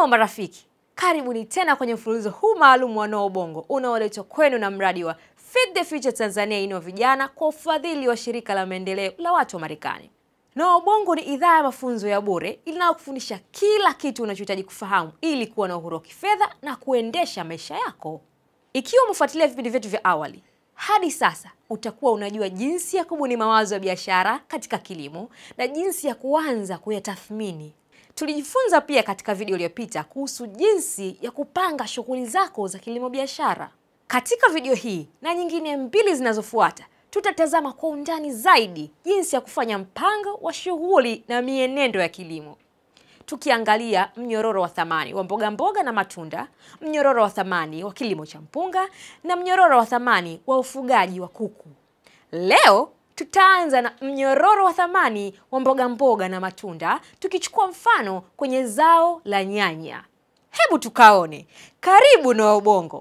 Hello marafiki, karibuni tena kwenye mfululizo huu maalum wa Noa Ubongo unaoletwa kwenu na mradi wa Feed the Future Tanzania Inua Vijana kwa ufadhili wa shirika la maendeleo la watu wa Marekani. Noa Ubongo ni idhaa ya mafunzo ya bure inayokufundisha kila kitu unachohitaji kufahamu ili kuwa na uhuru wa kifedha na kuendesha maisha yako. Ikiwa umefuatilia vipindi vyetu vya awali, hadi sasa utakuwa unajua jinsi ya kubuni mawazo ya biashara katika kilimo na jinsi ya kuanza kuyatathmini. Tulijifunza pia katika video iliyopita kuhusu jinsi ya kupanga shughuli zako za kilimo biashara. Katika video hii na nyingine mbili zinazofuata, tutatazama kwa undani zaidi jinsi ya kufanya mpango wa shughuli na mienendo ya kilimo, tukiangalia mnyororo wa thamani wa mboga mboga na matunda, mnyororo wa thamani wa kilimo cha mpunga na mnyororo wa thamani wa ufugaji wa kuku. Leo tutaanza na mnyororo wa thamani wa mboga mboga na matunda, tukichukua mfano kwenye zao la nyanya. Hebu tukaone. Karibu Noa Ubongo.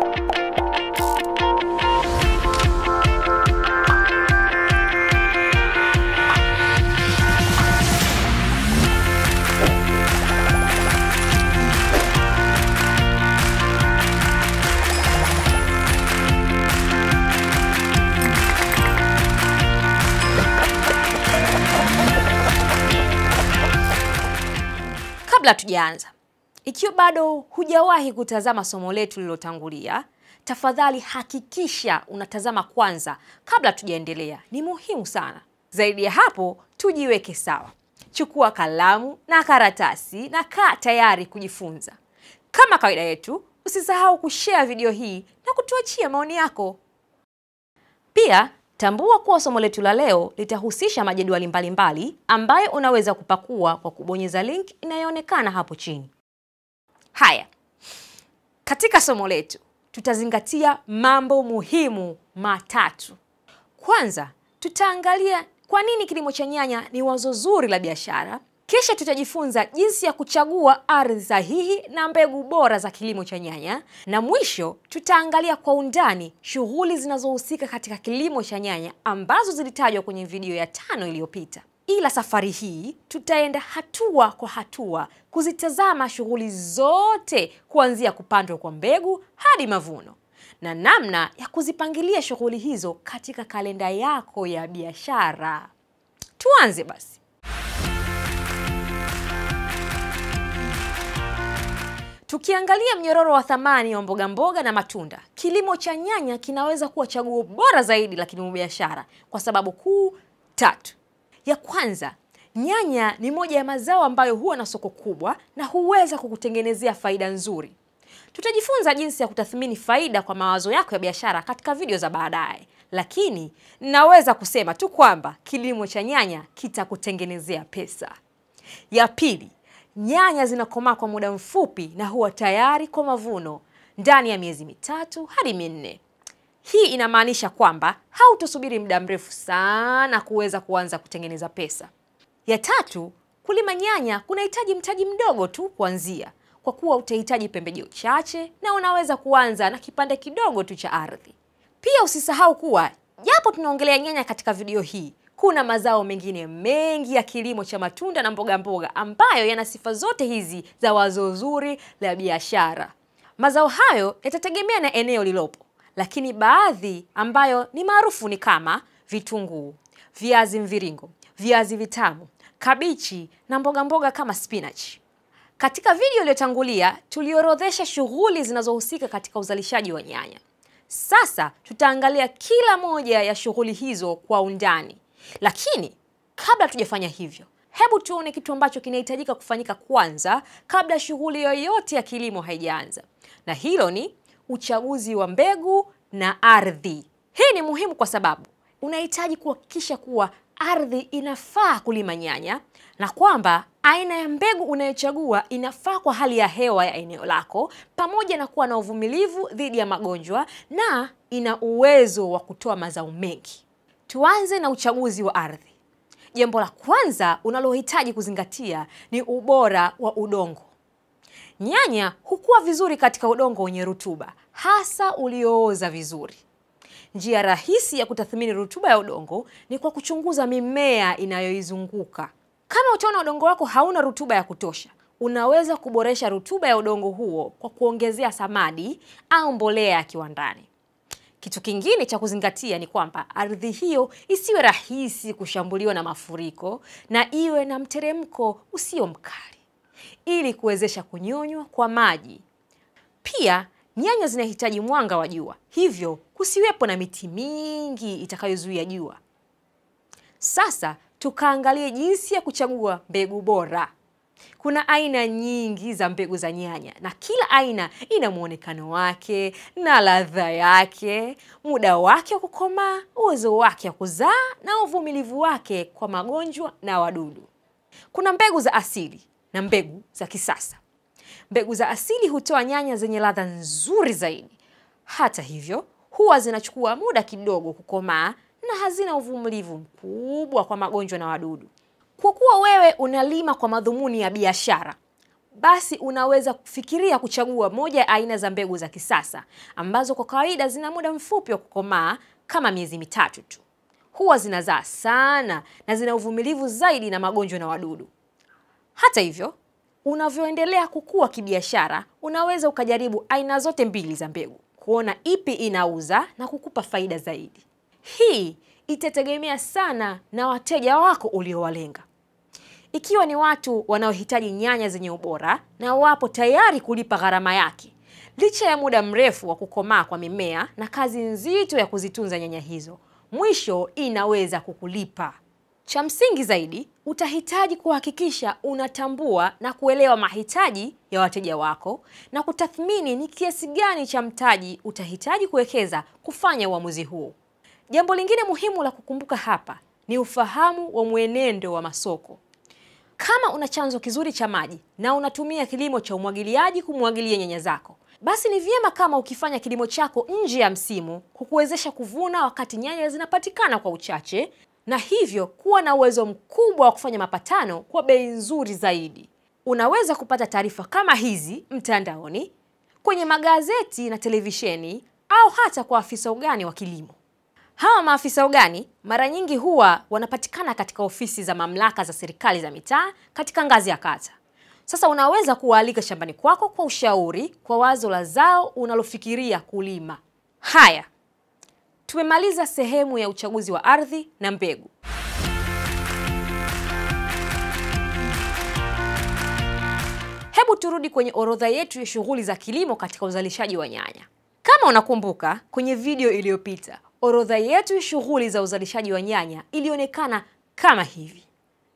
Kabla tujaanza, ikiwa bado hujawahi kutazama somo letu lililotangulia, tafadhali hakikisha unatazama kwanza kabla tujaendelea. Ni muhimu sana. Zaidi ya hapo, tujiweke sawa. Chukua kalamu na karatasi na kaa tayari kujifunza. Kama kawaida yetu, usisahau kushare video hii na kutuachia maoni yako. Pia tambua kuwa somo letu la leo litahusisha majedwali mbalimbali ambayo unaweza kupakua kwa kubonyeza link inayoonekana hapo chini. Haya, katika somo letu tutazingatia mambo muhimu matatu. Kwanza, tutaangalia kwa nini kilimo cha nyanya ni wazo zuri la biashara. Kisha tutajifunza jinsi ya kuchagua ardhi sahihi na mbegu bora za kilimo cha nyanya, na mwisho tutaangalia kwa undani shughuli zinazohusika katika kilimo cha nyanya ambazo zilitajwa kwenye video ya tano iliyopita. Ila safari hii tutaenda hatua kwa hatua kuzitazama shughuli zote kuanzia kupandwa kwa mbegu hadi mavuno na namna ya kuzipangilia shughuli hizo katika kalenda yako ya biashara. Tuanze basi. Tukiangalia mnyororo wa thamani wa mboga mboga na matunda, kilimo cha nyanya kinaweza kuwa chaguo bora zaidi la kilimo biashara kwa sababu kuu tatu. Ya kwanza, nyanya ni moja ya mazao ambayo huwa na soko kubwa na huweza kukutengenezea faida nzuri. Tutajifunza jinsi ya kutathmini faida kwa mawazo yako ya biashara katika video za baadaye, lakini naweza kusema tu kwamba kilimo cha nyanya kitakutengenezea pesa. Ya pili, nyanya zinakomaa kwa muda mfupi na huwa tayari kwa mavuno ndani ya miezi mitatu hadi minne. Hii inamaanisha kwamba hautosubiri muda mrefu sana kuweza kuanza kutengeneza pesa. Ya tatu, kulima nyanya kunahitaji mtaji mdogo tu kuanzia, kwa kuwa utahitaji pembejeo chache na unaweza kuanza na kipande kidogo tu cha ardhi. Pia usisahau kuwa japo tunaongelea nyanya katika video hii, kuna mazao mengine mengi ya kilimo cha matunda na mboga mboga ambayo yana sifa zote hizi za wazo zuri la biashara. Mazao hayo yatategemea na eneo lilopo, lakini baadhi ambayo ni maarufu ni kama vitunguu, viazi mviringo, viazi vitamu, kabichi na mboga mboga kama spinach. Katika video iliyotangulia tuliorodhesha shughuli zinazohusika katika uzalishaji wa nyanya. Sasa tutaangalia kila moja ya shughuli hizo kwa undani. Lakini kabla tujafanya hivyo, hebu tuone kitu ambacho kinahitajika kufanyika kwanza kabla shughuli yoyote ya kilimo haijaanza, na hilo ni uchaguzi wa mbegu na ardhi. Hii ni muhimu kwa sababu unahitaji kuhakikisha kuwa ardhi inafaa kulima nyanya na kwamba aina ya mbegu unayochagua inafaa kwa hali ya hewa ya eneo lako, pamoja na kuwa na uvumilivu dhidi ya magonjwa na ina uwezo wa kutoa mazao mengi. Tuanze na uchaguzi wa ardhi. Jambo la kwanza unalohitaji kuzingatia ni ubora wa udongo. Nyanya hukua vizuri katika udongo wenye rutuba, hasa uliooza vizuri. Njia rahisi ya kutathmini rutuba ya udongo ni kwa kuchunguza mimea inayoizunguka. Kama utaona udongo wako hauna rutuba ya kutosha, unaweza kuboresha rutuba ya udongo huo kwa kuongezea samadi au mbolea ya kiwandani. Kitu kingine cha kuzingatia ni kwamba ardhi hiyo isiwe rahisi kushambuliwa na mafuriko na iwe na mteremko usio mkali ili kuwezesha kunyonywa kwa maji. Pia nyanya zinahitaji mwanga wa jua, hivyo kusiwepo na miti mingi itakayozuia jua. Sasa tukaangalie jinsi ya kuchagua mbegu bora. Kuna aina nyingi za mbegu za nyanya na kila aina ina muonekano wake na ladha yake, muda wake wa kukomaa, uwezo wake wa kuzaa na uvumilivu wake kwa magonjwa na wadudu. Kuna mbegu za asili na mbegu za kisasa. Mbegu za asili hutoa nyanya zenye ladha nzuri zaidi. Hata hivyo, huwa zinachukua muda kidogo kukomaa na hazina uvumilivu mkubwa kwa magonjwa na wadudu. Kwa kuwa wewe unalima kwa madhumuni ya biashara, basi unaweza kufikiria kuchagua moja ya aina za mbegu za kisasa ambazo kwa kawaida zina muda mfupi wa kukomaa kama miezi mitatu tu. Huwa zinazaa sana na zina uvumilivu zaidi na magonjwa na wadudu. Hata hivyo, unavyoendelea kukua kibiashara, unaweza ukajaribu aina zote mbili za mbegu kuona ipi inauza na kukupa faida zaidi. Hii itategemea sana na wateja wako uliowalenga. Ikiwa ni watu wanaohitaji nyanya zenye ubora na wapo tayari kulipa gharama yake, licha ya muda mrefu wa kukomaa kwa mimea na kazi nzito ya kuzitunza nyanya hizo, mwisho inaweza kukulipa. Cha msingi zaidi, utahitaji kuhakikisha unatambua na kuelewa mahitaji ya wateja wako na kutathmini ni kiasi gani cha mtaji utahitaji kuwekeza kufanya uamuzi huo. Jambo lingine muhimu la kukumbuka hapa ni ufahamu wa mwenendo wa masoko. Kama una chanzo kizuri cha maji na unatumia kilimo cha umwagiliaji kumwagilia nyanya zako, basi ni vyema kama ukifanya kilimo chako nje ya msimu kukuwezesha kuvuna wakati nyanya zinapatikana kwa uchache na hivyo kuwa na uwezo mkubwa wa kufanya mapatano kwa bei nzuri zaidi. Unaweza kupata taarifa kama hizi mtandaoni, kwenye magazeti na televisheni au hata kwa afisa ugani wa kilimo. Hawa maafisa ugani mara nyingi huwa wanapatikana katika ofisi za mamlaka za serikali za mitaa katika ngazi ya kata. Sasa unaweza kuwaalika shambani kwako kwa ushauri kwa wazo la zao unalofikiria kulima. Haya, tumemaliza sehemu ya uchaguzi wa ardhi na mbegu. Hebu turudi kwenye orodha yetu ya shughuli za kilimo katika uzalishaji wa nyanya. Kama unakumbuka kwenye video iliyopita, orodha yetu ya shughuli za uzalishaji wa nyanya ilionekana kama hivi.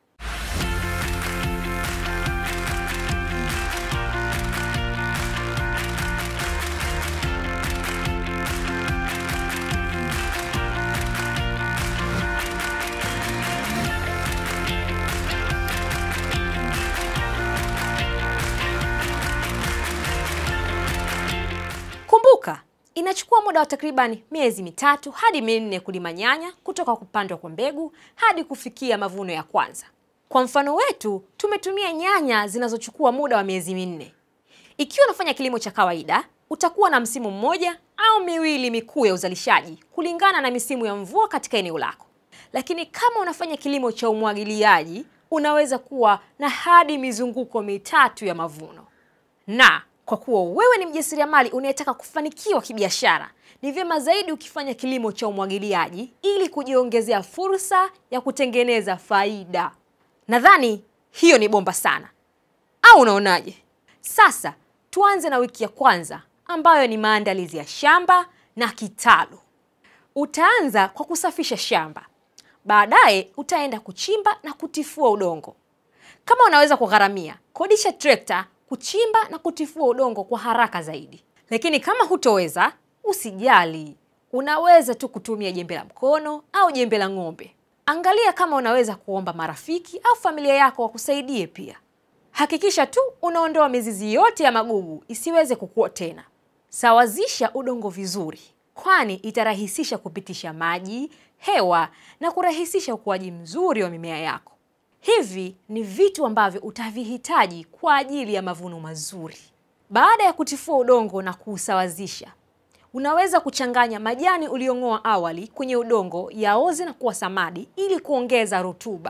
Kumbuka, inachukua muda wa takriban miezi mitatu hadi minne kulima nyanya kutoka kupandwa kwa mbegu hadi kufikia mavuno ya kwanza. Kwa mfano wetu, tumetumia nyanya zinazochukua muda wa miezi minne. Ikiwa unafanya kilimo cha kawaida, utakuwa na msimu mmoja au miwili mikuu ya uzalishaji kulingana na misimu ya mvua katika eneo lako. Lakini kama unafanya kilimo cha umwagiliaji, unaweza kuwa na hadi mizunguko mitatu ya mavuno. Na kwa kuwa wewe ni mjasiriamali unayetaka kufanikiwa kibiashara, ni vyema zaidi ukifanya kilimo cha umwagiliaji ili kujiongezea fursa ya kutengeneza faida. Nadhani hiyo ni bomba sana, au unaonaje? Sasa tuanze na wiki ya kwanza ambayo ni maandalizi ya shamba na kitalu. Utaanza kwa kusafisha shamba, baadaye utaenda kuchimba na kutifua udongo. Kama unaweza kugharamia, kodisha trekta kuchimba na kutifua udongo kwa haraka zaidi. Lakini kama hutoweza, usijali, unaweza tu kutumia jembe la mkono au jembe la ng'ombe. Angalia kama unaweza kuomba marafiki au familia yako wakusaidie pia. Hakikisha tu unaondoa mizizi yote ya magugu isiweze kukua tena. Sawazisha udongo vizuri, kwani itarahisisha kupitisha maji, hewa na kurahisisha ukuaji mzuri wa mimea yako. Hivi ni vitu ambavyo utavihitaji kwa ajili ya mavuno mazuri. Baada ya kutifua udongo na kuusawazisha, unaweza kuchanganya majani uliong'oa awali kwenye udongo yaoze na kuwa samadi ili kuongeza rutuba.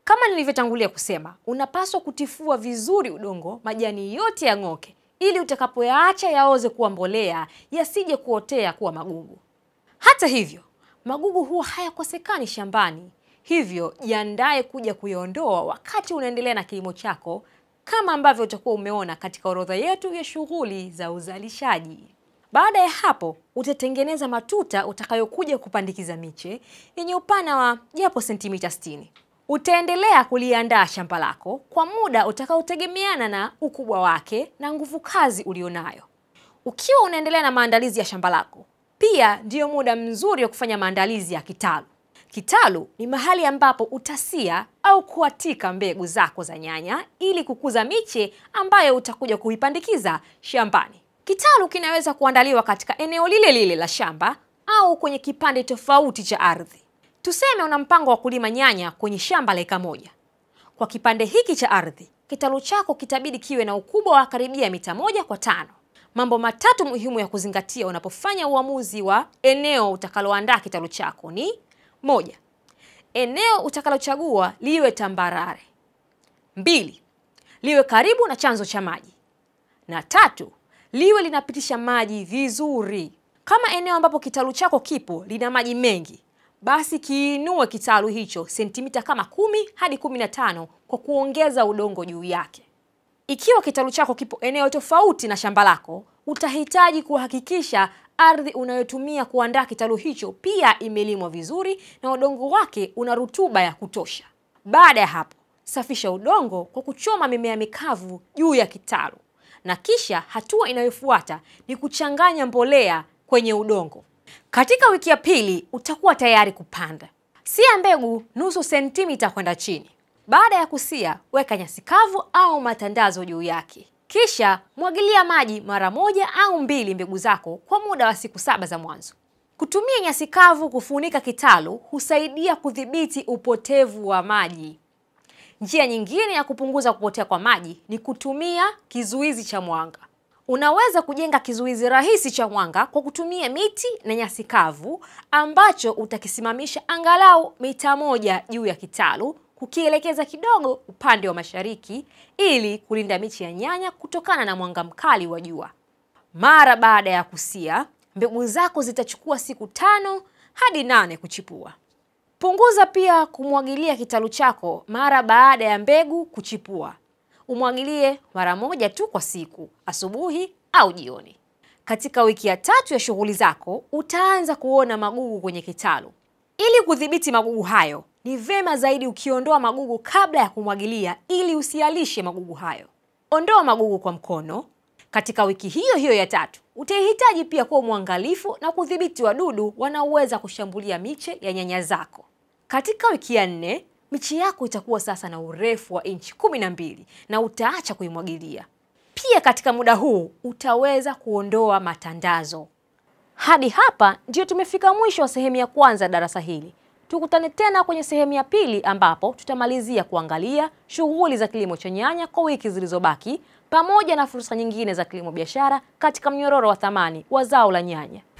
Kama nilivyotangulia kusema, unapaswa kutifua vizuri udongo, majani yote yang'oke, ili utakapoyaacha yaoze kuwa mbolea, yasije kuotea kuwa magugu. Hata hivyo, magugu huwa hayakosekani shambani, hivyo jiandae kuja kuyaondoa wakati unaendelea na kilimo chako, kama ambavyo utakuwa umeona katika orodha yetu ya shughuli za uzalishaji. Baada ya hapo, utatengeneza matuta utakayokuja kupandikiza miche yenye upana wa japo sentimita 60. Utaendelea kuliandaa shamba lako kwa muda utakaotegemeana na ukubwa wake na nguvu kazi ulionayo. Ukiwa unaendelea na maandalizi ya shamba lako, pia ndiyo muda mzuri wa kufanya maandalizi ya kitalu. Kitalu ni mahali ambapo utasia au kuatika mbegu zako za nyanya ili kukuza miche ambayo utakuja kuipandikiza shambani. Kitalu kinaweza kuandaliwa katika eneo lile lile la shamba au kwenye kipande tofauti cha ardhi. Tuseme una mpango wa kulima nyanya kwenye shamba la eka moja. Kwa kipande hiki cha ardhi, kitalu chako kitabidi kiwe na ukubwa wa karibia mita moja kwa tano. Mambo matatu muhimu ya kuzingatia unapofanya uamuzi wa eneo utakaloandaa kitalu chako ni moja, eneo utakalochagua liwe tambarare; mbili, liwe karibu na chanzo cha maji; na tatu, liwe linapitisha maji vizuri. Kama eneo ambapo kitalu chako kipo lina maji mengi, basi kiinue kitalu hicho sentimita kama kumi hadi kumi na tano kwa kuongeza udongo juu yake. Ikiwa kitalu chako kipo eneo tofauti na shamba lako, utahitaji kuhakikisha ardhi unayotumia kuandaa kitalu hicho pia imelimwa vizuri na udongo wake una rutuba ya kutosha. Baada ya hapo, safisha udongo kwa kuchoma mimea mikavu juu ya kitalu, na kisha hatua inayofuata ni kuchanganya mbolea kwenye udongo. Katika wiki ya pili utakuwa tayari kupanda. Sia mbegu nusu sentimita kwenda chini. Baada ya kusia, weka nyasi kavu au matandazo juu yake, kisha mwagilia maji mara moja au mbili mbegu zako kwa muda wa siku saba za mwanzo. Kutumia nyasi kavu kufunika kitalu husaidia kudhibiti upotevu wa maji. Njia nyingine ya kupunguza kupotea kwa maji ni kutumia kizuizi cha mwanga. Unaweza kujenga kizuizi rahisi cha mwanga kwa kutumia miti na nyasi kavu ambacho utakisimamisha angalau mita moja juu ya kitalu, kukielekeza kidogo upande wa mashariki ili kulinda miche ya nyanya kutokana na mwanga mkali wa jua. Mara baada ya kusia, mbegu zako zitachukua siku tano hadi nane kuchipua. Punguza pia kumwagilia kitalu chako mara baada ya mbegu kuchipua. Umwagilie mara moja tu kwa siku, asubuhi au jioni. Katika wiki ya tatu ya shughuli zako, utaanza kuona magugu kwenye kitalu. Ili kudhibiti magugu hayo, ni vema zaidi ukiondoa magugu kabla ya kumwagilia ili usialishe magugu hayo. Ondoa magugu kwa mkono. Katika wiki hiyo hiyo ya tatu, utahitaji pia kuwa mwangalifu na kudhibiti wadudu wanaoweza kushambulia miche ya nyanya zako. Katika wiki ya nne, miche yako itakuwa sasa na urefu wa inchi kumi na mbili na utaacha kuimwagilia. Pia katika muda huu utaweza kuondoa matandazo. Hadi hapa ndio tumefika mwisho wa sehemu ya kwanza ya darasa hili. Tukutane tena kwenye sehemu ya pili ambapo tutamalizia kuangalia shughuli za kilimo cha nyanya kwa wiki zilizobaki pamoja na fursa nyingine za kilimo biashara katika mnyororo wa thamani wa zao la nyanya.